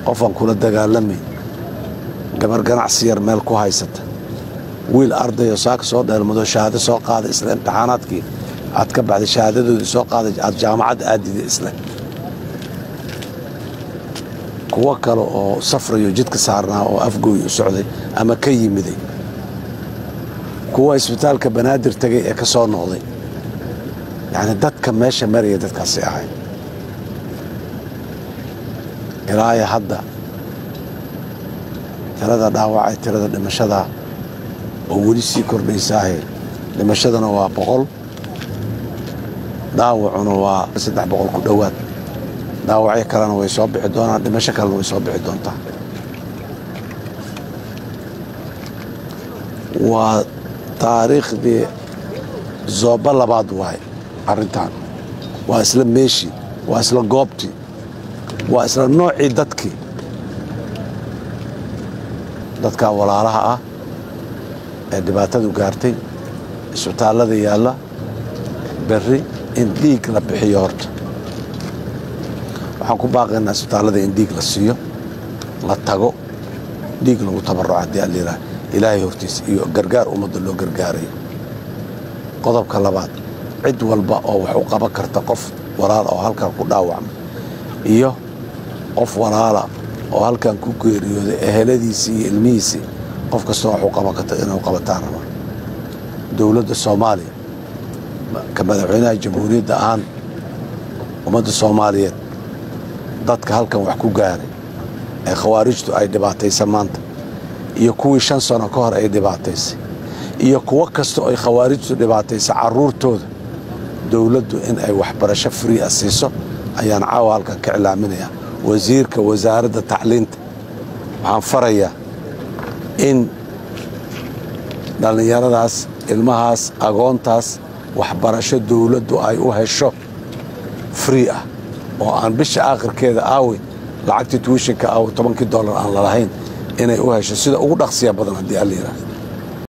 qofaan kula dagaalamay gabar ganacsi yar meel ku haysata wiil ardayo saaka soo dheelmado shahaado soo qaaday isle imtixaanaadkii aad ka baxday shahaadadoodii soo qaaday aad jaamacadda aadida isle kuwo kale oo safrayo jidka saarnaa oo afgooy u socday ama ka yimiday kuwa isbitaalka banaadir tegay ee ka soo noqday yacni dadka meesha maraya dadkaasi ahay ilaaya hadda tirada dhaawacay tirada dhimashada oo weli sii kordhaysaahe dhimashadana waa boqol dhaawacuna waa saddex boqol ku dhowaad dhaawacyo kalena way soo bixi doonaan dhimasho kalena way soo bixi doontaa waa taariikhdii zooba labaad waaye arrintan waa isla meeshii waa isla goobtii waa isla noocii dadkii dadkaa walaalaha ah ee dhibaatadu gaartay isbitaallada yaalla berri in dhiig la bixiyo horta waxaan ku baaqaynaa isbitaallada in dhiig la siiyo la tago dhiig lagu tabarruco haddii allilah ilaahay hortiisa iyo gargaar ummadda loo gargaarayo qodobka labaad cid walba oo wax u qaban karta qof walaala oo halkan ku dhaawacma iyo qof walaala oo halkan ku geeriyooday eheladiisii iyo ilmihiisii qof kastoo wax u qaban karta inuu qabataan raba dowladda soomaaliya ka madaxweynaha jamhuuriyadda ahaan ummadda soomaaliyeed dadka halkan wax ku gaaray ee khawaarijtu ay dhibaataysa maanta iyo kuwii shan sano ka hor ay dhibaataysay iyo kuwo kastoo ay khawaarijtu dhibaataysa carruurtooda dowladdu in ay waxbarasho free a siiso ayaan caawa halkan ka cilaaminayaa wasiirka wasaaradda tacliinta waxaan farayaa in dhallinyaradaas ilmahaas agoontaas waxbarasho dowladdu ay u hesho free ah oo aan bisha aakhirkeeda aawi lacagtii tuwishinka aawi tobankii dollar aan lalahayn inay u hesho sida ugu dhaqsiya badan haddii alla yidhaahdo